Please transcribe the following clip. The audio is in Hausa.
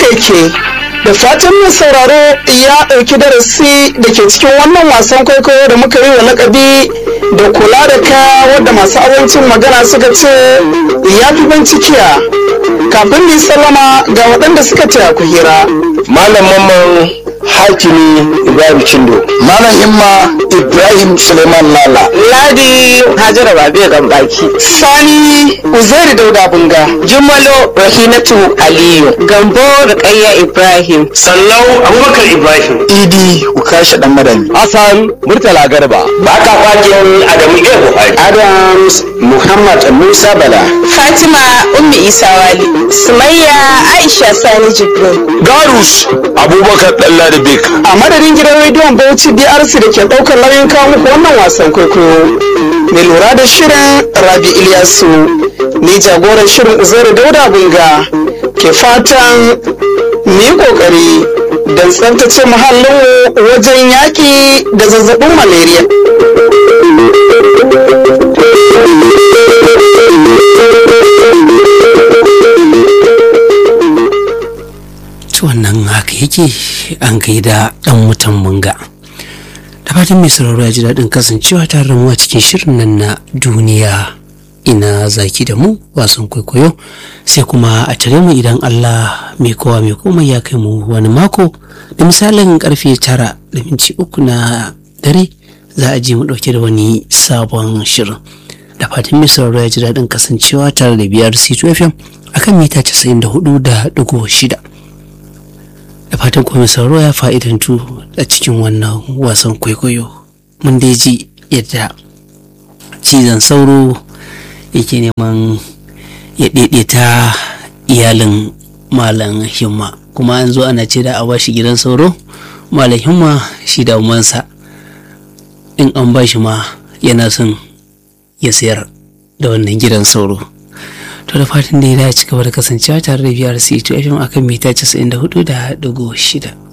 yake da fatan mai sauraro ya ɗauki darasi da ke cikin wannan wasan kwaikwayo da muka yi wa lakabi da kula da kaya wadda masu abincin magana suka ce ya fi bincikiya kafin ni sallama ga waɗanda suka taya ku hira Malam Mamman Hakimi Ibrahim Chindo. Malam Himma Ibrahim Suleiman Lala. Ladi Hajara Babe Gambaki. sani uzairi dauda bunga Jumalo Rahinatu Aliyu. Gambo Rukayya Ibrahim. Sallau Abubakar Ibrahim. Idi Ukashi Dan Madami. Hassan Murtala Garba. Baka fakin Adamu Iya Buhari. Adams Muhammad Musa Bala. Fatima Ummi Isa Wali. Sumayya Aisha Sani Jibrin. Garus Abubakar Dallari Bek. a madadin gidan rediyon bauchi drc da ke ɗaukar nauyin kawo muku wannan wasan kwaikwayo mai lura da shirin rabi ilyasu ni jagoran shirin uzairu dauda bunga ke fatan mu yi ƙoƙari don tsaftace muhallinmu wajen yaƙi da zazzabin malaria to wannan haka yake an gaida dan mutan munga da fatan mai sauraro ya ji daɗin kasancewa tare da mu a cikin shirin nan na duniya ina zaki da mu wasan kwaikwayo sai kuma a tare mu idan Allah mai kowa mai komai ya kai mu wani mako da misalin karfe tara da minti uku na dare za a je mu ɗauke da wani sabon shirin da fatan mai sauraro ya ji daɗin kasancewa tare da biyar c2 fm akan mita 94 da ɗigo shida da fatan kuma sauro ya fa'idantu a cikin wannan wasan kwaikwayo mun dai ji yadda cizon sauro yake neman ya daidaita iyalin malam himma kuma an zo ana ce da a bashi gidan sauro malam himma shi da umansa in an bashi ma yana son ya sayar da wannan gidan sauro to da fatan da ya ci gaba da kasancewa tare da biyar c2 fm akan mita 94 da digo shida